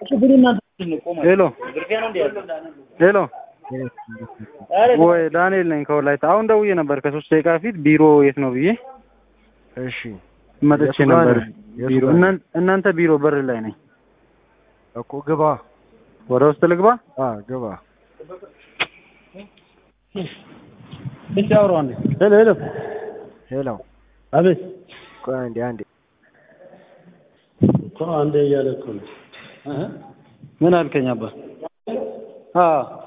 ሄሎ ሄሎ ወይ ዳንኤል ነኝ ከወላይታ። አሁን ደውዬ ነበር ከሶስት ደቂቃ ፊት ቢሮ የት ነው ብዬ እሺ መጥቼ የቱ ጋር ነበር። ነህ? የቱ ቢሮ ጋር ነህ? እናን- እናንተ ቢሮ በር ላይ ነኝ። እኮ ግባ። ወደ ውስጥ ልግባ? አ ግባ። ብቻ አውራው አንዴ። ሄሎ ሄሎ፣ ሄሎ አቤት። ቆይ አንዴ አንዴ እኮ አንዴ እያለ እኮ ነው። እህ ምን አልከኝ አባ? አዎ